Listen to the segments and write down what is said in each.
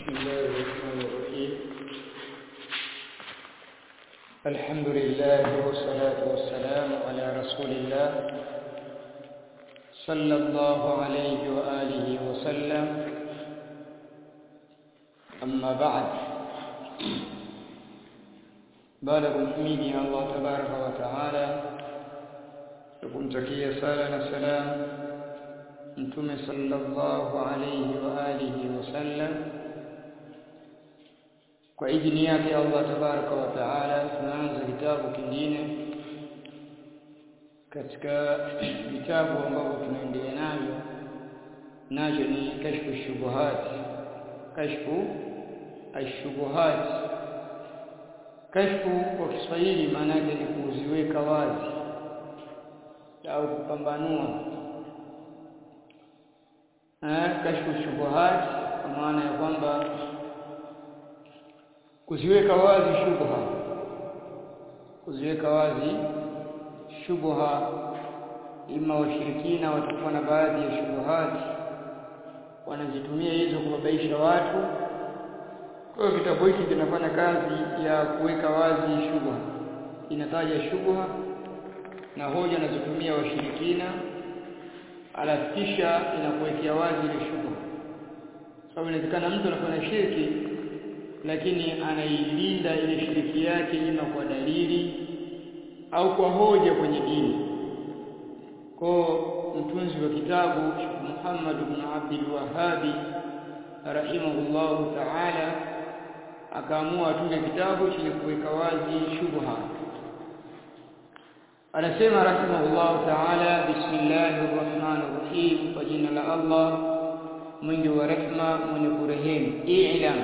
بسم الله الرحمن الرحيم الحمد لله والصلاة والسلام على رسول الله صلى الله عليه وآله وسلم أما بعد baada ya kumhimidi Allah tabaraka wa taala na kumtakia sala na salam mtume sallallahu alayhi wa alihi wasallam kwa idhini yake Allah tabaraka wa taala tunaanza kitabu kingine katika vitabu ambavyo tunaendelea navyo nacho ni kashfu shubuhat kashfu ashubuhat kashfu kwa Kiswahili maana yake ni kuziweka wazi au kupambanua eh kashfu shubuhat kwa maana ya kwamba kuziweka wazi shubha kuziweka wazi shubha ima washirikina watakuwa na baadhi ya shubuhat wanazitumia hizo kubabaisha watu kwa hiyo kitabu hiki kinafanya kazi ya kuweka wazi shubha inataja shubha na hoja anazotumia washirikina alafu kisha inakuwekea wazi ile shubha sababu inawezekana mtu anafanya shirki lakini anailinda ile shiriki yake ima kwa dalili au kwa hoja kwenye dini kwa mtunzi wa kitabu Muhammad ibn Abdul Wahhabi rahimahullahu ta'ala akaamua atunge kitabu chenye kuweka wazi shubha anasema rahimahullahu ta'ala bismillahir rahmanir rahim kwa jina la Allah mwingi wa rehma mwenye kurehemu i'lam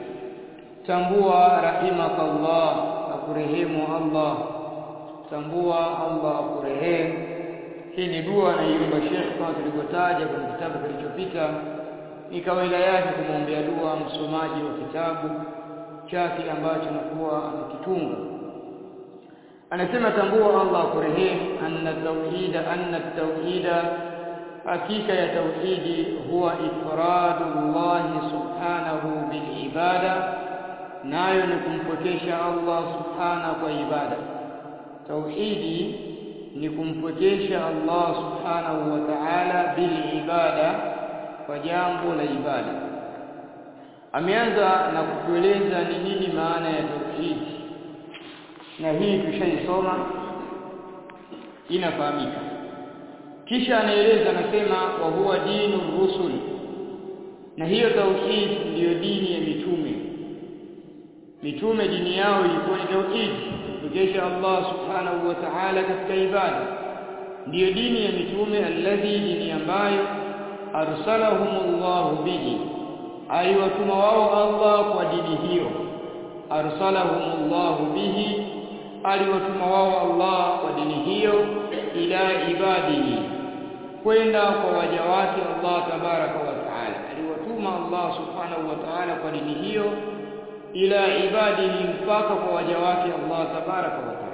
tambua rahimakallah akurehemu Allah tambua Allah akurehemu hii ni dua anaiomba Sheikh kama tulivyotaja kwenye kitabu kilichopita ni kawaida yake kumwombea dua msomaji wa kitabu chake ambacho anakuwa amekitunga anasema tambua Allah kurehemu anna tauhida anna tauhida hakika ya tauhidi huwa ifradullah subhanahu bil ibada nayo ni kumpwekesha Allah subhanahu kwa ibada tauhidi ni kumpwekesha Allah subhanahu wa ta'ala bil ibada kwa jambo la ibada ameanza na kutueleza ni nini maana ya tauhidi na hii tushaisoma inafahamika kisha anaeleza anasema wa huwa dinu rusul na hiyo tauhid ndiyo dini ya mitume mitume dini yao ilikuwa ni tauhid kukesha Allah subhanahu wa ta'ala katika ibada ndiyo dini ya mitume alladhi dini ambayo arsalahumullahu bihi aliwatuma wao Allah kwa dini hiyo arsalahumullahu bihi aliwatuma wao Allah kwa dini hiyo ila ibadihi kwenda kwa waja wake Allah tabaraka wa taala aliwatuma Allah subhanahu wa taala kwa dini hiyo ila ibadihi mpaka kwa waja wake Allah tabaraka wa taala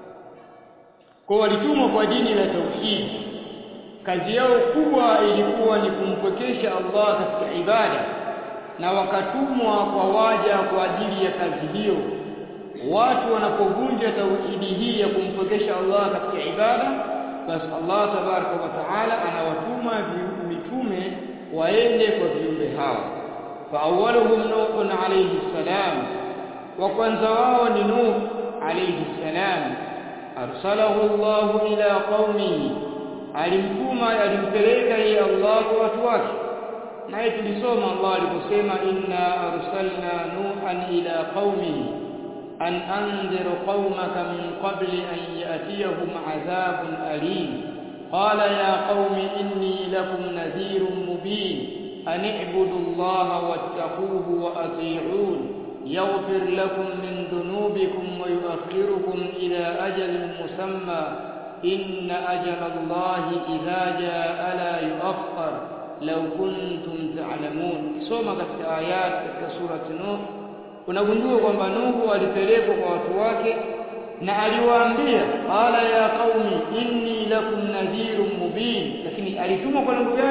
kwa walitumwa kwa dini la tauhid kazi yao kubwa ilikuwa ni kumpwekesha Allah katika ibada na wakatumwa kwa waja kwa ajili ya kazi hiyo watu wanapovunja tauhidi hii ya kumpwekesha Allah katika ibada basi Allah tabaraka wa taala anawatuma mitume waende kwa viumbe hao fa awwaluhum nuh alayhi salam wa kwanza wao ni nuh alayhi salam arsalahu Allah ila qaumihi alimtuma alimpeleka yeye Allah kwa watu wake naye tulisoma Allah aliposema inna arsalna nuhan ila qaumihi an anzir qaumaka min qabli an ya'tiyahum adhabun alim qala ya qaumi inni lakum nadhirun mubin an i'budu allaha wattaquhu wa ati'un yaghfir lakum min dhunubikum wa yu'akhirukum ila ajalin musamma inna ajala allahi idha jaa la yu'akhkhar law kuntum ta'lamun soma katika ayat katika surati nuh unagundua kwamba Nuhu alipelekwa kwa watu wake na aliwaambia qala ya qaumi inni lakum nadhirun mubin lakini alitumwa kwa lengo gani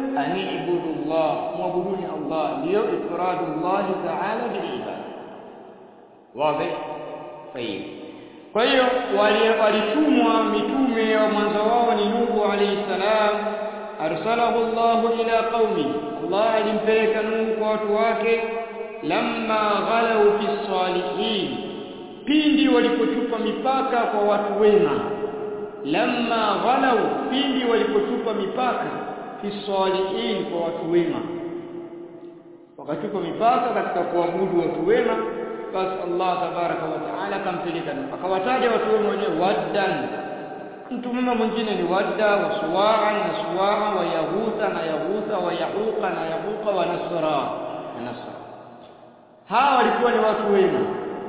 anibudu Allah muabuduni Allah ndio ifradu Allah ta'ala bil ibada wazi sahihi kwa hiyo walitumwa mitume wa mwanzo wao ni Nuhu alayhi salam arsalahu Allah ila qaumi Allah alimpeleka Nuhu kwa watu wake lamma ghalau fi salihin pindi walipochupa mipaka kwa watu wema lamma ghalau pindi walipochupa mipaka fi salihin kwa watu wema wakatupa mipaka katika kuabudu watu wema basi Allah tabaraka wa taala akampeleka akawataja watu wema wenyewe waddan mtu mwema mwingine ni wadda wa suwaa na suwaa wa yahutha na yahutha wa yahuqa na yahuqa wa nasra na nasra hawa walikuwa ni watu wema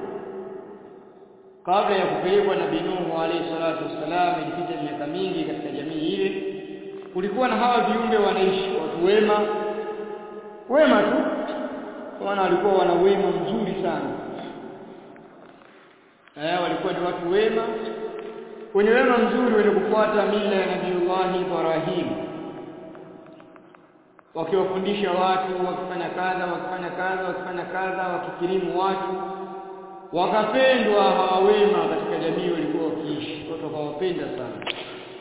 kabla ya kupelekwa nabii Nuhu alayhi salatu wassalam ilipita miaka mingi katika jamii ile kulikuwa na hawa viumbe wanaishi watu wema wema tu wana walikuwa wana wema mzuri sana eh walikuwa ni watu wema wenye wema mzuri wenye kufuata mila ya Nabiiullah Ibrahim wakiwafundisha watu wakifanya kadha wakifanya kadha wakifanya kadha wakikirimu watu wakapendwa hawa wema katika jamii walikuwa wakiishi watu wakawapenda sana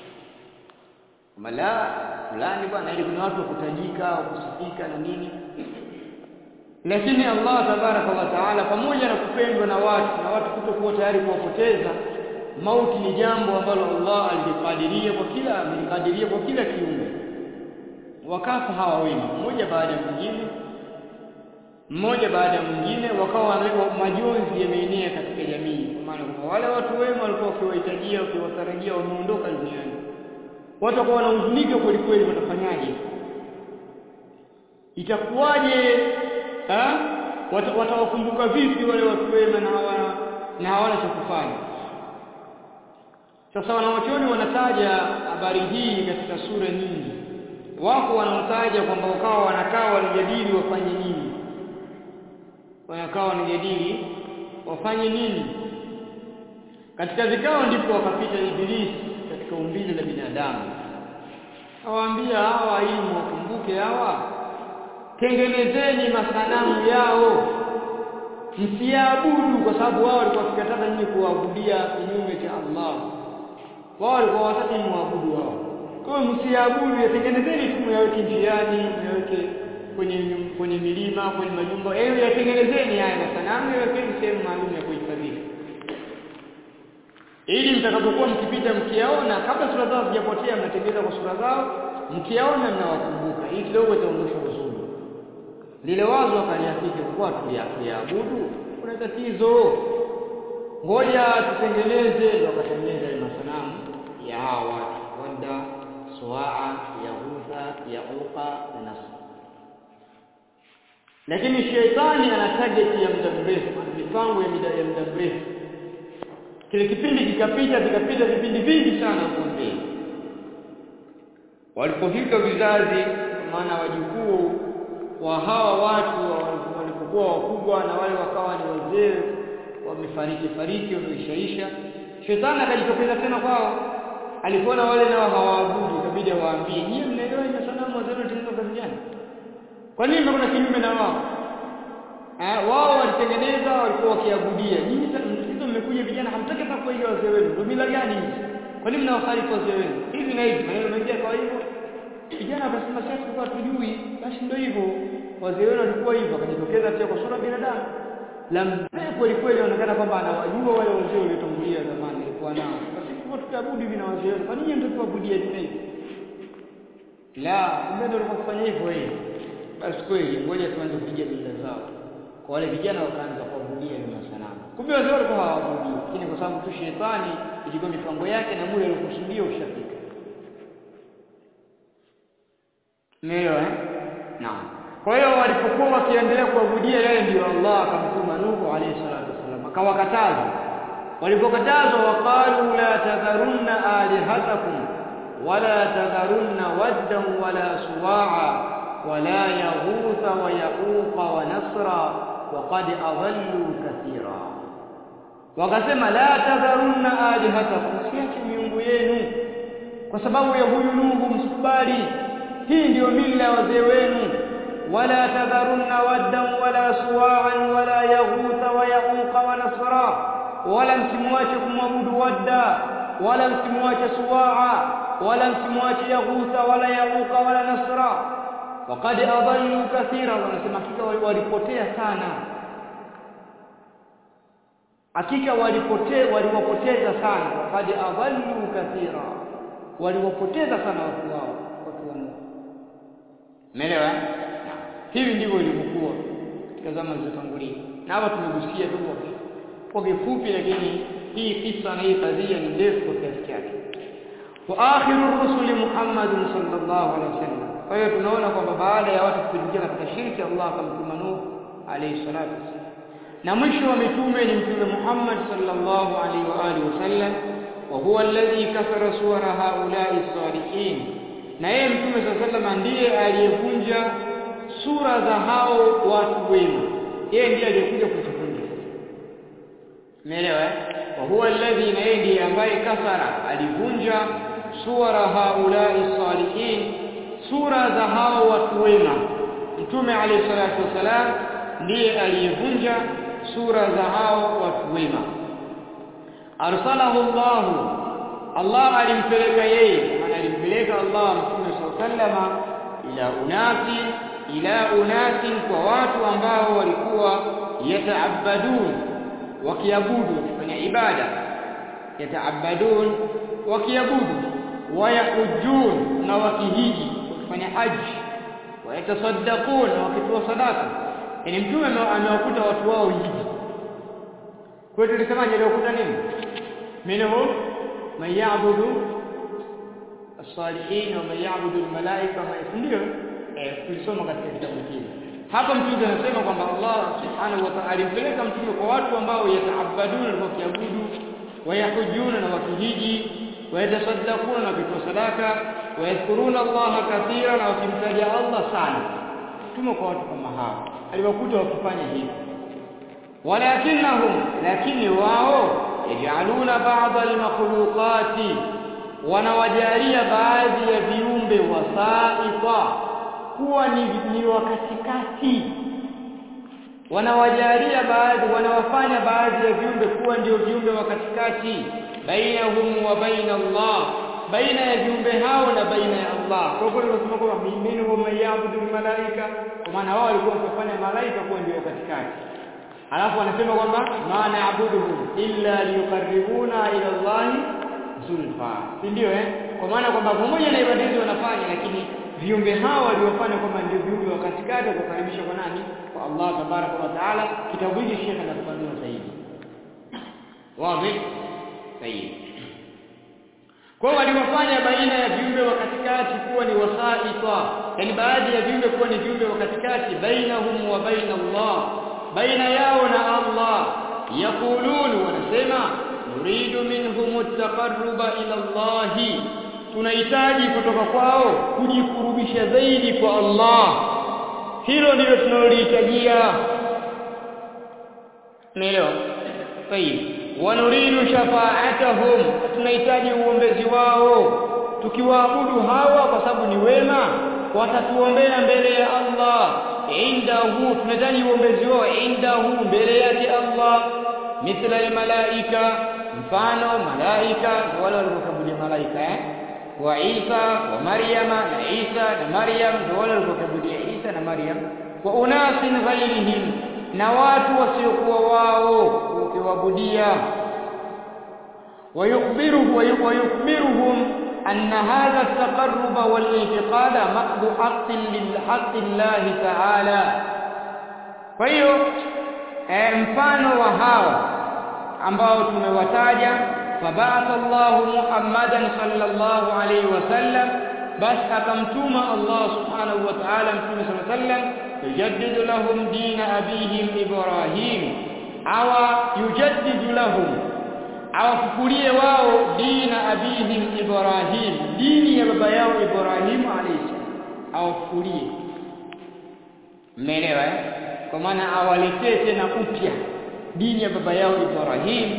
mala fulani bwana ili kuna watu wakutajika wakusifika na nini lakini Allah tabaraka wa taala pamoja na kupendwa na watu na watu kutokuwa tayari kuwapoteza mauti ni jambo ambalo Allah alikadiria kwa kila alikadiria kwa kila kiumbe wakafa hawa wema mmoja baada ya mwingine mmoja baada ya mwingine wakawa majonzi yameenea katika jamii kwa maana kwamba wale watu wema walikuwa wakiwahitajia wakiwatarajia wameondoka duniani watu wakawa wanahuzunika kweli kweli watafanyaje itakuwaje watawakumbuka vipi wale watu wema na hawana na hawana cha kufanya sasa wanawachuoni wanataja habari hii katika sura nyingi wako wanaotaja kwamba wakawa wanakaa wanajadili wafanye nini wanakaa wanajadili wafanye nini katika vikao ndipo wakapita ibilisi katika umbile la binadamu awaambia hawa ili mwakumbuke hawa tengenezeni masanamu yao msiabudu kwa sababu wao walikuwa wakikataza nyinyi kuabudia kinyume cha Allah wao walikuwa wataki muabudu wao kwa hiyo msiabudu yatengenezeni tu myaweke njiani myaweke kwenye kwenye milima kwenye majumba ewe yatengenezeni haya masanamu yawekeni sehemu maalum ya kuhifadhia ili mtakapokuwa mkipita mkiaona kabla sura zao hazijapotea mnatengeneza kwa sura zao mkiaona mnawakumbuka hii kidogo itaonyesha uzuri lile wazo akaliafiki kwa tuyaabudu kuna tatizo ngoja tutengeneze wakatengeneza ile masanamu ya hawa watu wanda suwaa yahudha yauqa na nasr lakini sheitani ana target ya muda mrefu mipango ya muda ya muda mrefu kile kipindi kikapita vikapita vipindi vingi sana huko mbele walipofika vizazi maana wajukuu wa hawa watu walipokuwa wakubwa na wale wakawa ni wazee wamefariki fariki wameishaisha shetani akajitokeza tena kwao alipoona wale nao hawaabudu ikabidi awaambie nyie mnaelewa ile sanamu wazee walitengeneza kazi gani kwa nini mnakwenda kinyume na wao eh wao walitengeneza walikuwa wakiabudia nyinyi sasa mmekuja vijana hamtaki hata kuiga wazee wenu ndio mila gani hizi kwa nini mnawakhalifu wazee wenu hivi na hivi maneno mengi kwa hivyo vijana wakasema sasa tulikuwa tujui basi ndio hivyo wazee wenu walikuwa hivyo akajitokeza pia kwa sura binadamu la mzee kweli kweli anaonekana kwamba anawajua wale wazee waliotangulia zamani alikuwa nao basi kwa tutaabudu hivi na wazee wenu kwa nini ndio tuabudia hivi la kumbe ndio walikuwa kufanya hivyo hivi basi kweli ngoja tuanze kupiga mila zao kwa wale vijana wakaanza kuabudia ile masanamu kumbe wazee walikuwa hawaabudu lakini kwa sababu tu shetani ilikuwa mipango yake na muda aliokusudia ushafika Ndio eh? Naam. Kwa hiyo walipokuwa wakiendelea kuabudia yeye ndio Allah akamtuma Nuhu alayhi salatu wasallam akawakataza. Walipokatazwa waqalu la tadharunna alihatakum wala tadharunna waddan wala suwa'a wala yaghutha wa yaquqa wa nasra waqad adallu kathira. Wakasema la tadharunna alihatakum siache miungu yenu kwa sababu ya huyu Nuhu msikubali hii ndiyo mila ya wazee wenu wala tadharunna waddan wala suwa'an wala yaghutha wa yauqa wa nasra wala msimwache kumwabudu wadda wala msimwache suwa'a wala msimwache yaghutha wala yauqa wala nasra waqad adallu kathira wanasema hakika walipotea sana hakika walipotea waliwapoteza sana waqad adallu kathira waliwapoteza sana watu wao watu wa Mungu umeelewa hivi ndivyo ilivyokuwa katika zama zilizotangulia na hapa tumegusia tu kwa kifupi lakini hii kisa na hii kadhia ni ndefu kwa kiasi chake wa akhiru rusuli Muhammad sallallahu alaihi wasallam kwa hiyo tunaona kwamba baada ya watu kuingia katika shirki Allah akamtuma Nuh alayhi salatu wasallam na mwisho wa mitume ni mtume Muhammad sallallahu alaihi wa alihi wasallam wa huwa alladhi kasara suwara haula'i salihin na yeye mtume sallallahu alaihi ndiye aliyevunja sura za hao watu wema yeye ndiye aliyekuja kutuvunja umeelewa eh wa huwa alladhi na yeye ndiye ambaye kasara alivunja suwara haula'i salihin sura za hao watu wema mtume alayhi salatu wasalam ndiye aliyevunja sura za hao watu wema arsalahu Allah Allah alimpeleka yeye maana alimpeleka Allah mtume sallama ila unasi ila unasi kwa watu ambao walikuwa yataabadun wakiabudu kufanya ibada yataabadun wakiabudu wayahujun na wakihiji wakifanya haji wayatasaddaqun na wakitoa sadaka yani mtume amewakuta watu wao hivi kwa hiyo tulisemaje aliwakuta nini minhum man ya'budu as-salihin wa man ya'budu al-malaika ma ndio eh tulisoma katika kitabu kile hapa mtume anasema kwamba Allah subhanahu wa ta'ala alimpeleka mtume kwa watu ambao yataabaduna na wakiabudu wayahujuna na wakihiji wayatasaddaquna na kutoa sadaka wayadhkuruna Allah kathira na wakimtaja Allah sana tumo kwa watu kama hao aliwakuta wakifanya hivi walakinnahum lakini wao yajaluna ba'dha al-makhluqati wanawajalia baadhi ya viumbe wasaiqa kuwa ni, ni wakatikati wanawajalia baadhi wanawafanya baadhi ya viumbe kuwa ndio viumbe wa katikati bainahum wa baina Allah baina ya viumbe hao na baina ya Allah kwa hiyo tunasema kwamba minhum mayabudu malaika kwa maana wao walikuwa wakifanya malaika kuwa ndio katikati alafu anasema kwamba ma na'buduhum illa liyuqarribuna ila Allah zulfa si ndio eh kwa maana kwamba pamoja na ibada hizo wanafanya lakini viumbe hao waliofanya kwamba ndio viumbe wa katikati kukaribisha kwa nani kwa Allah tabaraka wa taala kitabu hiki shekhe anafafanua zaidi wazi sahihi kwa waliwafanya baina ya viumbe wa katikati kuwa ni wasaita yani baadhi ya viumbe kuwa ni viumbe wa katikati bainahum wa baina Allah baina yao na Allah yaqulun wanasema nuridu minhum at-taqarruba ila Allah tunahitaji kutoka kwao kujikurubisha zaidi kwa Allah hilo ndilo tunalolihitajia naelewa sahihi wanuridu shafa'atahum tunahitaji uombezi wao tukiwaabudu hawa kwa sababu ni wema watatuombea mbele ya Allah indahu tunahitaji uombezi wao indahu mbele yake Allah mithla almalaika mfano malaika wale waliokabudia malaika eh wa Isa wa Maryama na Isa na Maryam ndio wale waliokabudia Isa na Maryam wa unasin ghairihim na watu wasiokuwa wao ukiwabudia ويخبره ويخبرهم أن هذا التقرب والاعتقاد محض حق للحق الله تعالى فهيو mfano wa hao ambao tumewataja fabatha Allah Muhammadan sallallahu alayhi wasallam bas akamtuma Allah subhanahu wa ta'ala mtume sallallahu alayhi wasallam yujaddidu lahum dina abihim Ibrahim awa yujaddidu lahum awafukulie wao dina abihim Ibrahim dini ya baba yao Ibrahim alayhi awafukulie mmeelewa eh kwa maana awaletee tena upya dini ya baba yao Ibrahim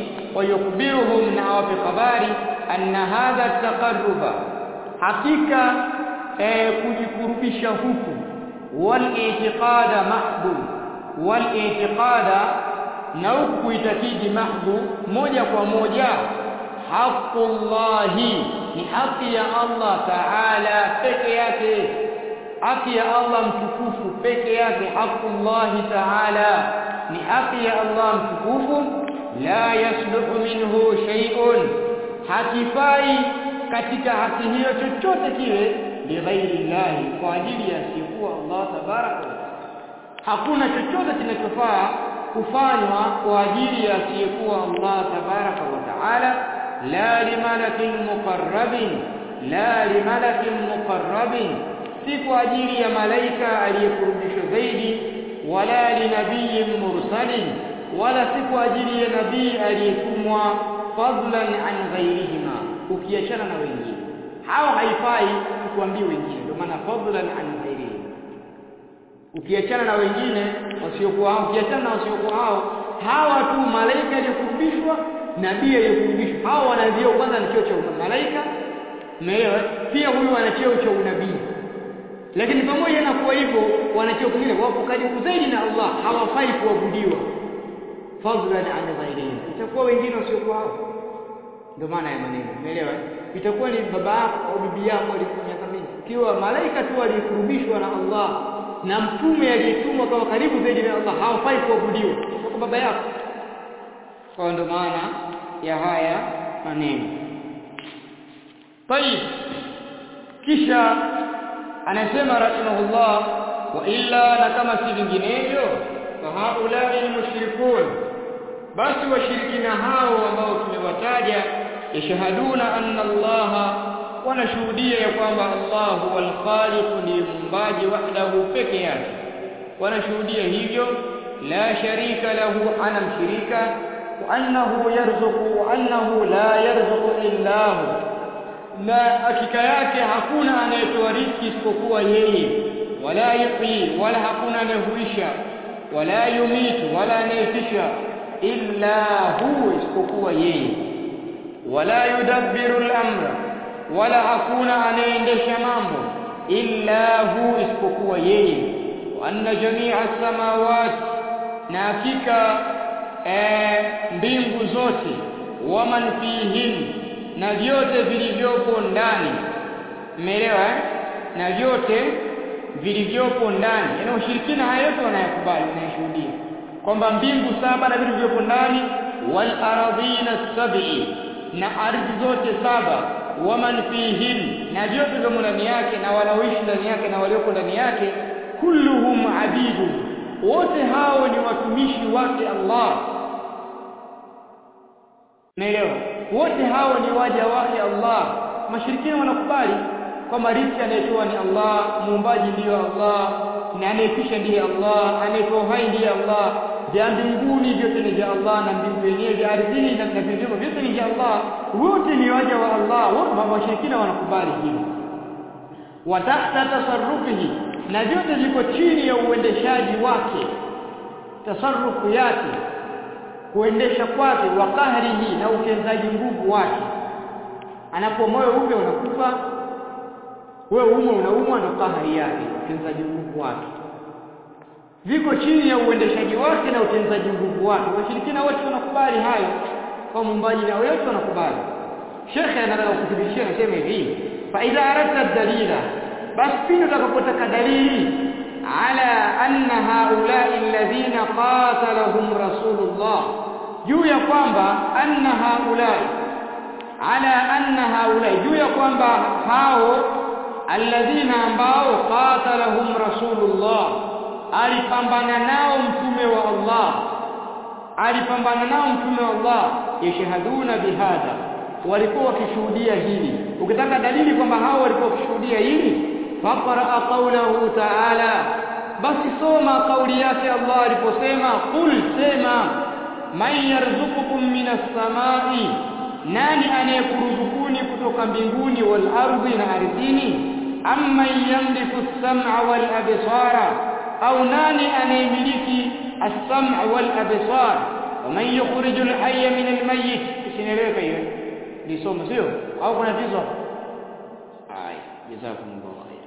wayukbiruhum na awape habari anna hadha taqarruba hakika eh, kujikurubisha huku wal i'tiqada mahdhu wal i'tiqada na huku kuitakidi mahdhu moja kwa moja haqqullahi ni haki ya Allah ta'ala peke yake haki ya Allah mtukufu peke yake haqqullahi ta'ala ni haki ya Allah mtukufu la yasluhu minhu shay'un hakifai katika haki hiyo chochote kile lighairi llahi kwa ajili ya siku Allah tabaraka wa taala hakuna chochote kinachofaa kufanywa kwa ajili ya asiyekuwa Allah tabaraka wa taala la limalakin muqarrabin la limalakin muqarrabin si kwa ajili ya malaika aliyekurubishwa zaidi wala linabiyin mursalin wala si kwa ajili ya nabii aliyetumwa fadlan an ghairihima ukiachana na wengine hawa haifai kuambia wengine ndio maana fadlan an ghairihima ukiachana na wengine wasiokuwa hao ukiachana na wasiokuwa hao hawa tu malaika aliyekurubishwa nabii aliyekurubishwa hao wana vyeo kwanza ni cheo cha malaika umeelewa pia huyu ana cheo cha unabii lakini pamoja na kuwa hivyo wana cheo kingine wapo karibu zaidi na Allah hawafai kuabudiwa fadlan an ghairihim itakuwa wengine wasiokuwa hao ndio maana ya maneno umeelewa itakuwa ni baba yako au bibi yako alikuwa miaka mingi ikiwa malaika tu aliyekurubishwa na Allah na mtume aliyetumwa kwa karibu zaidi na Allah hawafai kuabudiwa kwa baba yako kwa ndio maana ya haya maneno طيب kisha anasema rahimahullah wa illa na kama si vinginevyo fa haulai almushrikun basi washirikina hao ambao tumewataja yashhaduna anna Allah wanashuhudia ya kwamba Allah huwal khaliq ni muumbaji wahdahu peke yake wanashuhudia hivyo la sharika lahu ana mshirika wa annahu yarzuqu wa annahu la yarzuqu illa hu na hakika yake hakuna anayetoa riziki isipokuwa yeye wala yuhyi wala hakuna anayehuisha wala yumitu wala anayefisha illa hu isipokuwa yeye wala yudabbiru al-amra wala hakuna anayeendesha mambo illa hu isipokuwa yeye wa anna jami'a as-samawati na hakika mbingu zote waman fihin na vyote vilivyopo ndani umeelewa eh? na vyote vilivyopo ndani yaani ushirikina haya yote wanayakubali wanayashuhudia kwamba mbingu saba na vitu vilivyopo ndani wal aradhina sab'i na ardhi zote saba waman fihin na vyote vilivyomo ndani yake na wanaoishi ndani yake na walioko ndani yake kulluhum abidu wote hao ni watumishi wake Allah Naelewa. Wote hao ni waja wake Allah. Mashirikina wanakubali kwamba riziki anayetoa ni Allah, muumbaji ndiyo Allah, na anayefisha ndiye Allah, anayetoa uhai ndiye Allah. Vya mbinguni vyote ni vya Allah na mbingu yenyewe vya ardhini na vilivyomo vyote ni vya Allah. Wote ni waja wa Allah. Wote mashirikina wanakubali hilo. Wa tahta tasarrufihi na vyote viko chini ya uendeshaji wake. Tasarrufu yake kuendesha kwake wa kahrihi na utenzaji nguvu wake anapo moyo upe unakufa wewe umo unaumwa na kahari yake utenzaji nguvu wake viko chini ya uendeshaji wake na utenzaji nguvu wake washirikina wote wanakubali hayo kwa muumbaji na wote wanakubali shekhe anataka kuthibitishia anasema hivi fa idha aradta dalila basi pindi utakapotaka dalili ala anna haulai alladhina qatalahum rasulullah juu ya kwamba anna haulai ala anna haulai juu ya kwamba hao alladhina ambao qatalahum rasulullah alipambana nao mtume wa Allah alipambana nao mtume wa Allah yashhaduna bihadha walikuwa wakishuhudia hili ukitaka dalili kwamba hao walikuwa wakishuhudia hili faqra qawlahu ta'ala basi soma kauli yake Allah aliposema qul sema man yarzuqukum minas samai nani anayekuruzukuni kutoka mbinguni wal ardi na ardhini amma yamliku as-sam'a wal absara au nani anayemiliki as-sam'a wal absar waman yukhrijul hayya min al-mayyit isinieleweka hiyo ni somo sio au kuna tatizo haya jazakumullahu khair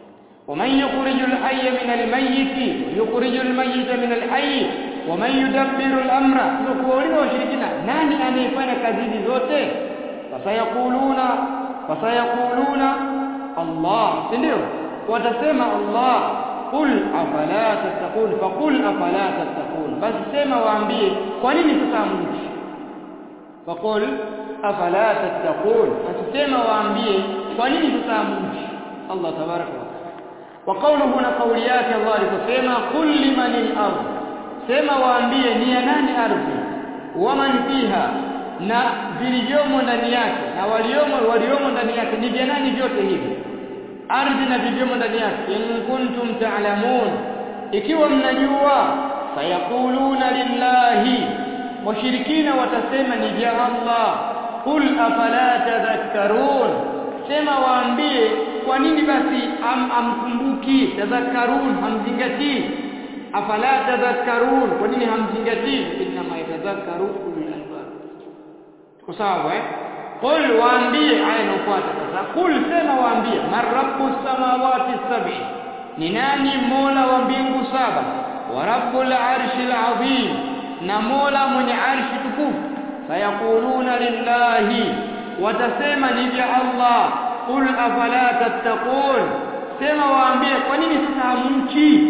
ومن يخرج الحي من الميت ويخرج الميت من الحي ومن يدبر الامر kuuliza washirikina nani anayefanya kazi hizi zote fasayakuluna fasayakuluna Allah si ndio watasema Allah qul afala tattaqun faqul afala tattaqun basi sema waambie kwa nini sasa mchi faqul afala tattaqun basi sema waambie kwa nini sasa mchi Allah tabaraka wa taala wa qawluhu na qawli yake Allah aliposema qul limanil ardh sema waambie ni ya nani ardhi waman fiha na vilivyomo ndani yake na waliomo waliomo ndani yake ni vya nani vyote hivi ardhi na vilivyomo ndani yake in kuntum ta'lamun ikiwa mnajua sayaquluna lillahi washirikina watasema ni vya Allah qul afala tadhakkarun sema waambie kwa nini basi am, amkumbuki tadhakkarun hamzingatii afala tadhakkarun kwa nini hamzingatii inma yatadhakkaru ulul albab tuko sawa eh qul waambie aya inayofuata sasa qul sema waambie marabbus samawati sab'i ni nani mola wa mbingu saba wa rabbul arshil azim na mola mwenye arshi tukufu sayaquluna lillahi watasema ni vya Allah qul afala tattaqun sema waambie kwa nini sasa hamchi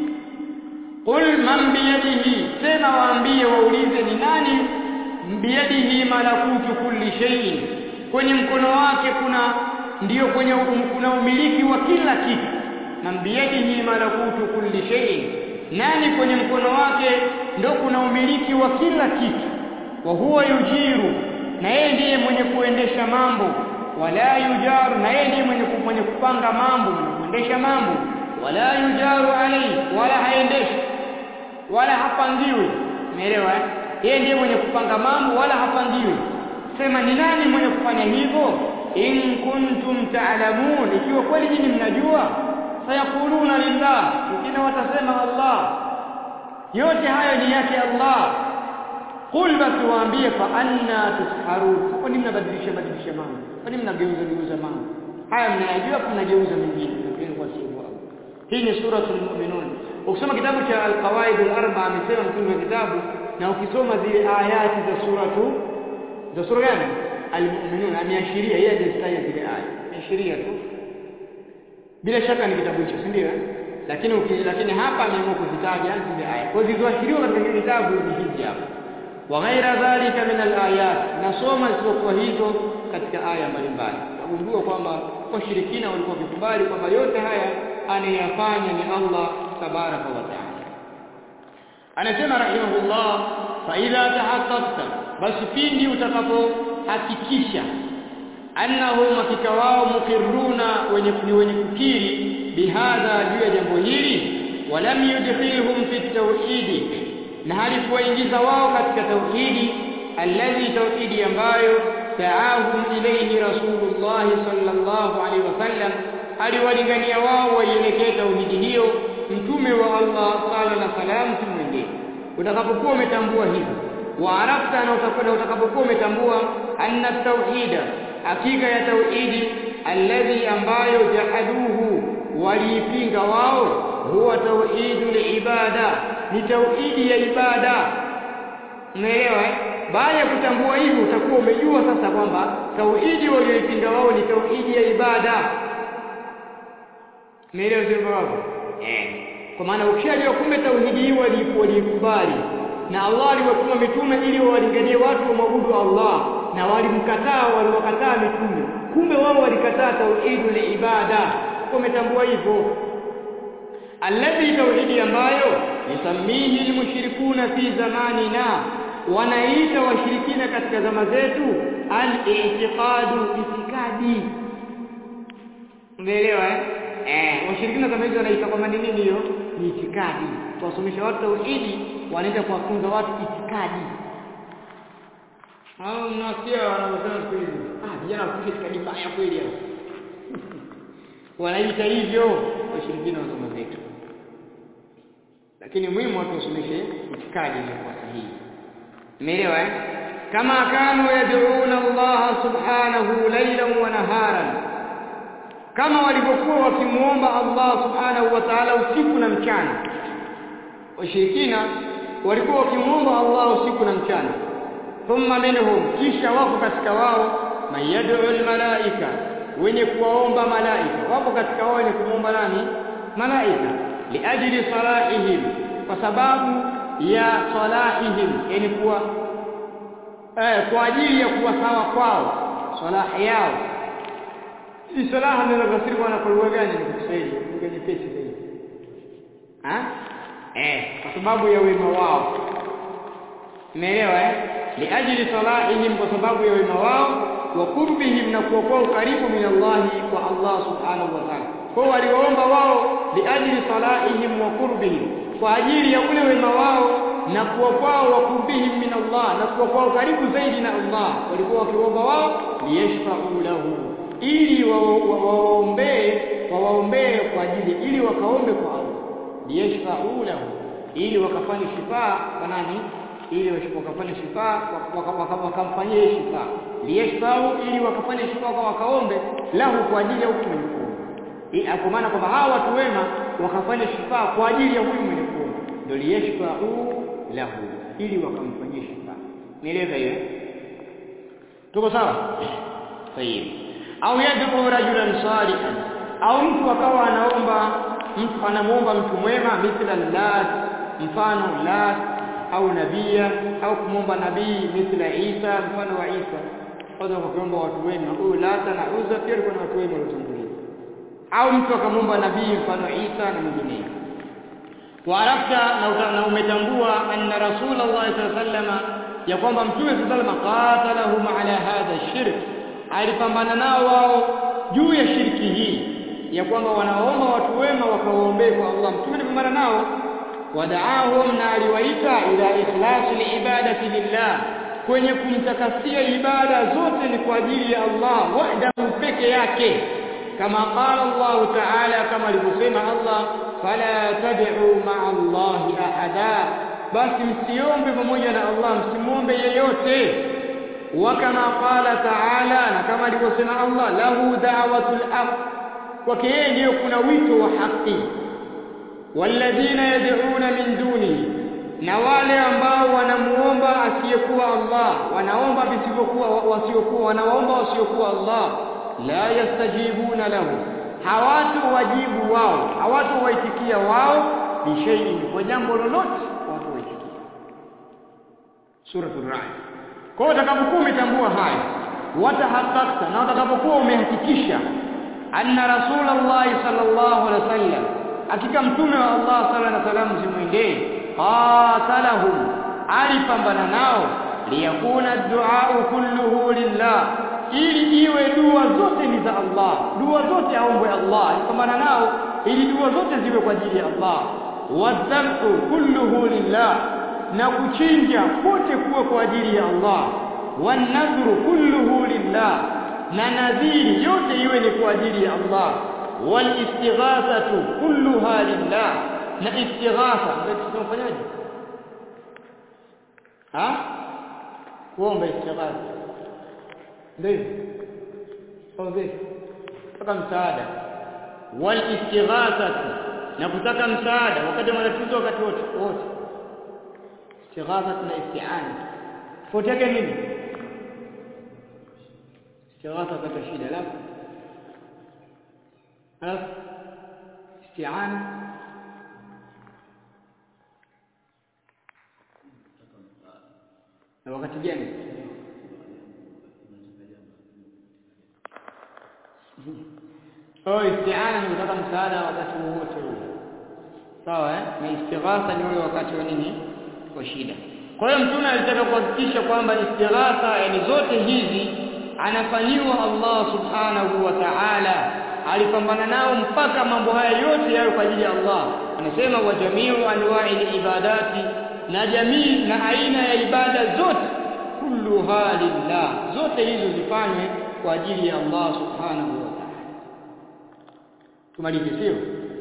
qul man biyadihi sema waambie waulize ni nani biyadihi malakutu kulli shay'in kwenye mkono wake kuna ndiyo kwenye kuna umiliki wa kila kitu man biyadihi malakutu kulli shay'in nani kwenye mkono wake ndio kuna umiliki wa kila kitu wa huwa yujiru na yeye ndiye mwenye kuendesha mambo wala yujaru na yeye ndiye mwenye mwenye kupanga mambo mwenye kuendesha mambo wala yujaru alayhi wala haendeshi wala hapangiwi umeelewa yeye ndiye mwenye kupanga mambo wala hapangiwi sema ni nani mwenye kufanya hivyo in kuntum ta'lamun ikiwa kweli nyinyi mnajua sayakuluna lillah wengine watasema Allah yote hayo ni yake Allah qul basi waambie fa anna tusharun kwa nini mnabadilisha badilisha mambo kwa nini mnageuza geuza mambo haya mnayajua mnageuza mengine lakini kwa sio hii ni suratul mu'minun ukisoma kitabu cha al-qawaid al-arba amesema mtume wa kitabu na ukisoma zile ayati za suratu za sura gani al-mu'minun ameashiria yeye ndiye zile aya ameashiria tu bila shaka ni kitabu hicho si ndio lakini lakini hapa ameamua kuzitaja zile aya kwa zilizoashiriwa katika kitabu ni hizi hapa wa ghaira dhalika min al-ayat nasoma zisizokuwa hizo katika aya mbalimbali wagundua kwamba washirikina walikuwa wakikubali kwamba yote haya anayafanya ni Allah tabaraka wa taala anasema rahimahullah fa idha tahaqqaqta basi pindi utakapohakikisha annahum hakika wao mukirruna wenye ni wenye kukiri bihadha juu ya jambo hili walam yudkhilhum fi tauhidi na hali kuwaingiza wao katika tauhidi alladhi tauhidi ambayo taahum ilayhi rasulullah sallallahu alaihi wasallam aliwalingania wao waielekee tauhidi hiyo mtume wa Allah sala na salam tumwendee utakapokuwa umetambua hivyo wa arafta na utakapokuwa umetambua anna tauhida hakika ya tauhidi alladhi ambayo jahaduhu waliipinga wao huwa tauhidul ibada ni tauhidi ya ibada umeelewa baada ya kutambua hivyo utakuwa umejua sasa kwamba tauhidi walioipinga wao ni tauhidi ya ibada umeelewa sio baba eh kwa maana ukishajua kumbe tauhidi hii walikubali na Allah aliwatuma mitume ili wawalinganie watu wamwabudu Allah na walimkataa waliwakataa mitume kumbe wao walikataa tauhidul ibada umetambua hivyo alladhi tauhidi ambayo yusamihi almushrikuna fi zamanina wanaita washirikina katika zama zetu al-i'tiqadu itikadi umeelewa eh eh washirikina zama hizo wanaita kwamba ni nini hiyo ni itikadi kuwasomesha watu tauhidi wanaenda kuwafunza watu itikadi hao mnasikia wanaosema siku hizi ah vijana wafundishe itikadi mbaya kweli hao wanaita hivyo washirikina wa zama zetu lakini muhimu watu wasomeshe itikadi iliyokuwa sahihi umeelewa eh kama kanu yad'una Allah subhanahu laylan wa naharan kama walivyokuwa wakimuomba Allah subhanahu wa ta'ala usiku na mchana washirikina walikuwa wakimuomba Allah usiku na mchana thumma minhum kisha wako katika wao mayad'u almalaika wenye kuwaomba malaika wapo katika wao wenye kumuomba nani malaika liajli salahihim kwa sababu ya salahihim yani kuwa eh, kwa ajili ya kuwa sawa kwao salah yao hii salaha ndio tafsiri kwa lugha gani ni Kiswahili lugha nyepesi zaidi ha eh kwa sababu ya wema wao umeelewa eh liajli salahihim kwa sababu ya wema wao wa qurbihim na kuwa kwao karibu min Allah kwa Allah subhanahu wa ta'ala kwa waliomba wao liajli salahihim wa qurbihim kwa ajili ya ule wema wao na kuwa kwao wa qurbihim min Allah na kuwa kwao karibu zaidi na Allah walikuwa wakiomba wao liyashfa'u lahu ili wawaombee wawaombee kwa ajili ili wakaombe kwa Allah liyashfa'u lahu ili wakafanye shifaa kwa nani ili wakafanye shifaa wakamfanyie shifaa liyashfa'u ili wakafanye shifaa kwa wakaombe lahu kwa ajili ya huyu mwenye kuomba kwa maana kwamba hawa watu wema wakafanya shifaa kwa ajili ya huyu mwenye kuomba ndio liyashfa'u lahu ili wakamfanyie shifaa nieleza hiyo tuko sawa sahihi au yad'u rajulan salihan au mtu akawa anaomba mtu anamuomba mtu mwema mithla lat mfano lat au nabia au kumwomba nabii mithla Isa mfano wa Isa kwanza kuomba watu wema huyu lata na uza pia kuna watu wema waliotangulia au mtu akamwomba nabii mfano Isa na mwingine waarafta na umetambua anna rasulullah sallallahu alaihi wasallam ya kwamba mtume sallallahu alaihi wasallam qatalahum ala hadha shirk alipambana nao wao juu ya shirki hii ya kwamba wanaomba watu wema wakawaombee kwa Allah mtume alipambana nao wadaahum na aliwaita ila ikhlasi ibadati lillah kwenye kumtakasia ibada zote ni kwa ajili ya Allah wahdahu peke yake kama qala Allah ta'ala kama alivyosema Allah fala tad'u ma'a Allah ahada basi msiombe pamoja na Allah msimuombe yeyote وكما قال تعالى na kama alivyosema Allah lahu da'watul haq kwake yeye ndiyo kuna wito wa haki walladhina yad'una min dunihi na wale ambao wanamuomba asiyekuwa Allah wanaomba visivyokuwa wasiokuwa wanaomba wasiokuwa Allah la yastajibuna lahu hawatu wajibu wao hawatu waitikia wao bishay'in kwa jambo lolote watu waitikia suratul ra'd kwa hiyo utakapokuwa umetambua haya watahakakta na utakapokuwa umehakikisha anna rasulullah sallallahu alaihi wasallam hakika mtume wa Allah sallallahu alaihi wasallam zimwendee qatalahum alipambana nao liyakuna du'a kulluhu lillah ili iwe dua zote ni za Allah dua zote aombwe Allah alipambana nao ili dua zote ziwe kwa ajili ya Allah wadhabu kulluhu lillah na kuchinja kote kuwa kwa ajili ya Allah wanadhru kulluhu lillah na nadhiri yote iwe ni kwa ajili ya Allah walistighathatu kulluha lillah na istighatha ndio tunafanyaje ha kuomba istighatha ndio au ndio kama msaada walistighathatu na kutaka msaada wakati wa matatizo wakati wote wote istighatha na isti'ana tofauti yake nini istighatha wakati shida alafu alafu isti'ana na wakati gani Oh, isti'ana ni kutaka msaada wakati wowote ule. Sawa eh? Na istighatha ni ule wakati wa nini? Wa shida. Kwa hiyo mtume alitaka kuhakikisha kwamba istighatha yani zote hizi anafanyiwa Allah subhanahu wa ta'ala alipambana nao mpaka mambo haya yote yawe kwa ajili ya Allah anasema wa jamiu anwa'i ibadati na jamii na aina ya ibada zote kulluha lillah zote hizo zifanywe kwa ajili ya Allah subhanahu wa ta'ala tumalize sio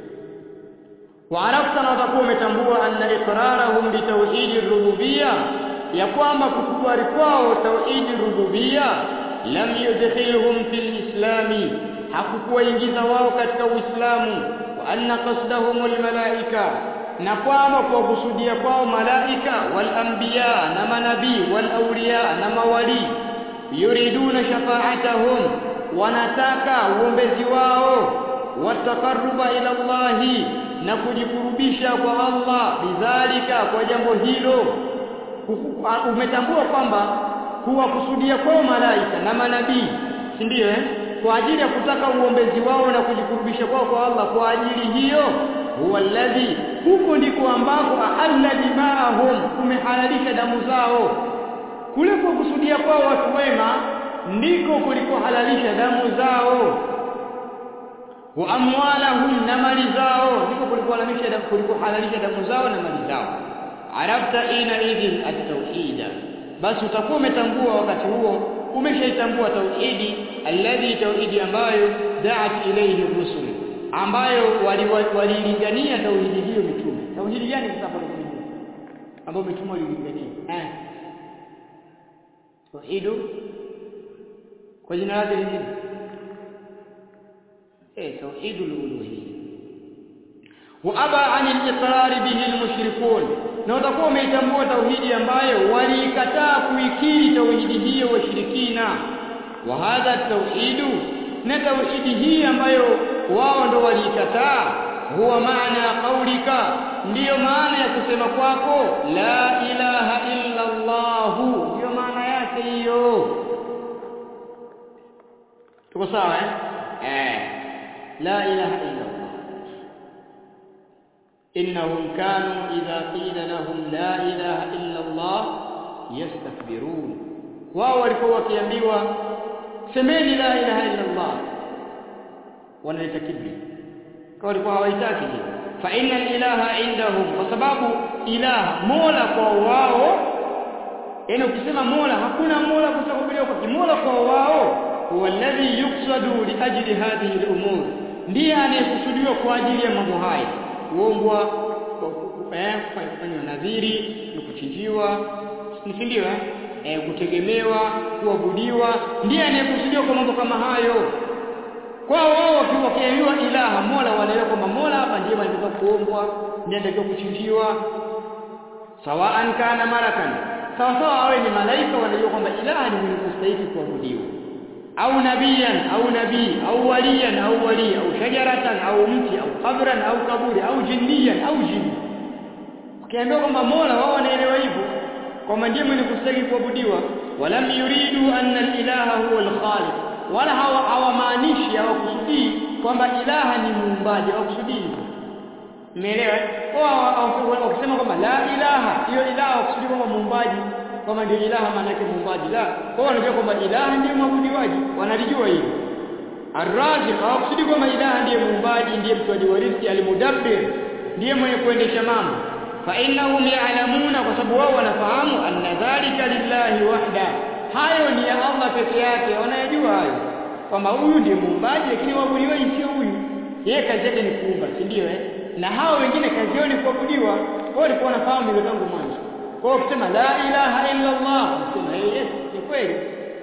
وعرفت na utakuwa umetambua anna iqrarahum bi tauhid rububiyya ya kwamba kukubali kwao tauhid rububiyya lam yudkhilhum fil islami hakukuwaingiza wao katika Uislamu wa anna qasdahumul malaika na kwamba kwa kusudia kwao malaika wal anbiya na manabii wal awliya na mawali yuriduna shafa'atahum wanataka uombezi wao wataqarruba ila Allahi na kujikurubisha kwa Allah bidhalika kwa jambo hilo umetambua kwamba kuwakusudia kwao malaika na manabii si ndio eh kwa ajili ya kutaka uombezi wao na kujikurubisha kwao kwa Allah kwa ajili hiyo huwa alladhi huko ndiko ambako ahalla dimaahum kumehalalisha damu zao kule kwa kusudia kwao watu wema ndiko kulikohalalisha damu zao wa amwalahum na mali zao ndiko kulikohalalisha damu kulikohalalisha damu zao na mali zao arabta ina idhin at-tauhida basi utakuwa umetambua wakati huo umeshaitambua tauhidi alladhi tauhidi ambayo da'at ilayhi rusul ambayo walilingania wali tauhidi hiyo mitume tauhidi gani sasa hapo ambayo mitume walilingania eh tauhidu kwa jina lake lingine eh tauhidul uluhiyya wa aba an al-iqrar bihi al-mushrikun na utakuwa umeitambua tauhidi ambayo waliikataa kuikiri tauhidi hiyo washirikina wa hadha tauhidu na tauhidi hii ambayo wao ndo waliikataa huwa maana qaulika ndiyo maana ya kusema kwako la ilaha illa Allah ndiyo maana yake hiyo tuko sawa eh eh la ilaha illa Allah إنهم كانوا إذا قيل لهم لا إله إلا الله يستكبرون wao walikuwa wakiambiwa semeni la ilaha illa Allah wanaleta kibri kwa walikuwa hawaitaki fa inna ilaha indahum kwa sababu ilaha mola kwa wao yani ukisema mola hakuna mola kusakubiliwa kwa kimola kwa wao huwa alladhi yuqsadu li ajli hadhihi al-umur ndiye anayekusudiwa kwa ajili ya mambo haya kuombwa kufanywa nadhiri kuchinjiwa si ndio eh e, kutegemewa kuabudiwa ndiye anayekusudiwa kwa mambo kama hayo kwa wao wakiambiwa ilaha mola wanaelewa kwamba mola hapa ndiye anatakiwa kuombwa ndiye anatakiwa kuchinjiwa sawaan kana malakan sawa sawa awe ni malaika wanajua kwamba ilaha ni mwenye kustahili kuabudiwa au nabiyan au nabii au waliyan au wali au shajaratan au mti au qabran au kaburi au jinniyan au jini ukiambiwa kwamba mola wao wanaelewa hivyo kwamba ndiye mwenye kustahili kuabudiwa walam yuridu anna al-ilaha huwa al-khaliq wala hawamaanishi hawakusudii kwamba ilaha ni muumbaji hawakusudii umeelewa wao wakisema kwamba la ilaha hiyo ilaha hawakusudii kwamba muumbaji kama ndio ilaha maana yake muumbaji la kwa wanajua kwamba ilaha ndiye mwabudiwaji wanalijua hilo arraziq hawakusudi kwamba ilaha ndiye muumbaji ndiye mtoaji wa riziki almudabbir ndiye mwenye kuendesha mambo fa innahum ya'lamuna kwa sababu wao wanafahamu anna dhalika lillahi wahda hayo ni ya Allah peke yake wanayajua hayo kwamba huyu ndiye muumbaji lakini waabudiwaji sio huyu yeye kazi yake ni kuumba si ndio eh na hao wengine kazi yao ni kuabudiwa wao walikuwa wanafahamu hilo tangu mwanzo kwa hiyo kusema la ilaha illa Allah kusema yes ni kweli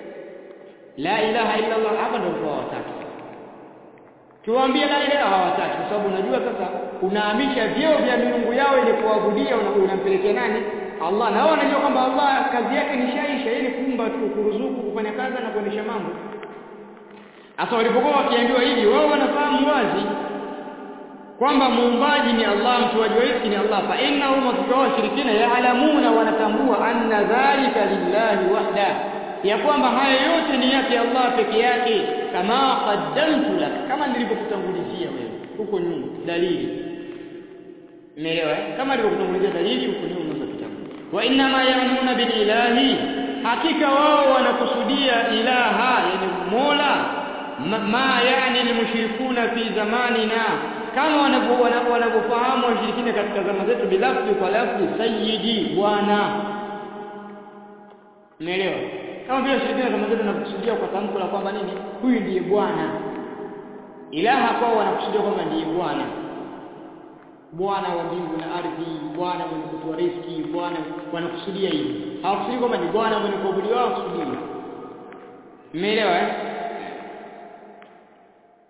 la ilaha illa Allah hapa ndio kwa watatu tuwaambie la ilaha hawataki kwa sababu unajua sasa unahamisha vyeo vya miungu yao ili kuabudia unampelekea nani Allah na wao wanajua kwamba Allah kazi yake ni shaisha ili kuumba tu kuruzuku kufanya kazi na kuendesha mambo hasa walipokuwa wakiambiwa hivi wao wanafahamu wazi kwamba muumbaji ni Allah mtoaji wa riziki ni Allah fa innahum wakiwa washirikina yaalamuna wanatambua anna dhalika lillahi wahda ya kwamba haya yote ni yake Allah peke yake kama qaddamtu lak kama nilivyokutangulizia wewe huko nyuma dalili umeelewa kama nilivyokutangulizia dalili huko nyuma unaweza kitabu wa inna ma ya'muna bil ilahi hakika wao wanakusudia ilaha yani mola ma yani almushrikuna fi zamanina kama wanavyofahamu washirikina katika zama zetu bilafzi kwa lafzi sayyidi bwana umeelewa kama vile washirikina zama zetu wanakusudia kwa tamko la kwamba nini huyu ndiye bwana ilaha kwao wanakusudia kwamba ndiye bwana bwana wa mbingu na ardhi bwana mwenye kutoa riziki bwana wanakusudia hivi hawakusudi kwamba ni bwana mwenye kuabudiwa hawakusudi umeelewa eh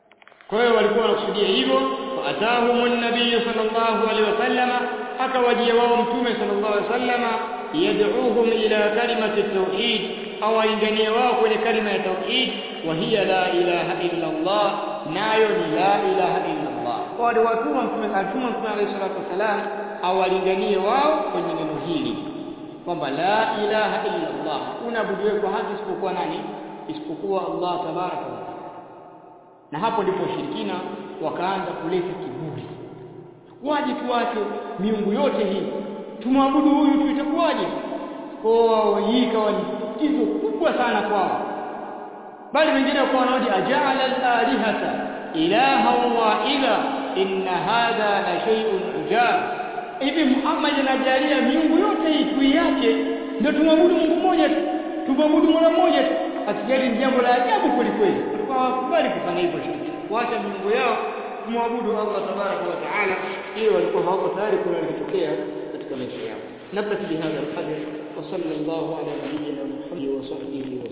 kwa hiyo walikuwa wanakusudia hivyo faatahum an-nabiy sallallahu alaihi wasallama akawajia wao mtume sallallahu alaihi wasallama yad'uhum ila kalimati at-tauhid au alinganie wao kwenye kalima ya tauhid wa hiya la ilaha illa Allah nayo ni la ilaha illa Allah kwa wale watuma mtume alituma mtume alayhi salatu wasalam au alinganie wao kwenye neno hili kwamba la ilaha illa Allah unaabudiwe kwa haki isipokuwa nani isipokuwa Allah tabaraka wa taala na hapo ndipo shirikina wakaanza kuleta kiburi waje tuache miungu yote hii tumwabudu huyu tu itakuwaje kwa hii ikawa ni tatizo kubwa sana kwao bali wengine wakawa wanaoji ajala al-alihata ilaha wahida inna hadha la shay'un ujab hivi Muhammad anajalia miungu yote hii tuiache ndio tumwabudu Mungu mmoja tu tumwabudu Mola mmoja tu akijali ni jambo la ajabu kweli kweli walikuwa hawakubali kufanya hivyo shirki kuacha miungu yao kumwabudu Allah tabaraka wa taala hiyo walikuwa hawako tayari kuna likitokea katika maisha yao نبت بهذا القدر وصلى الله على نبينا محمد وصحبه وسلم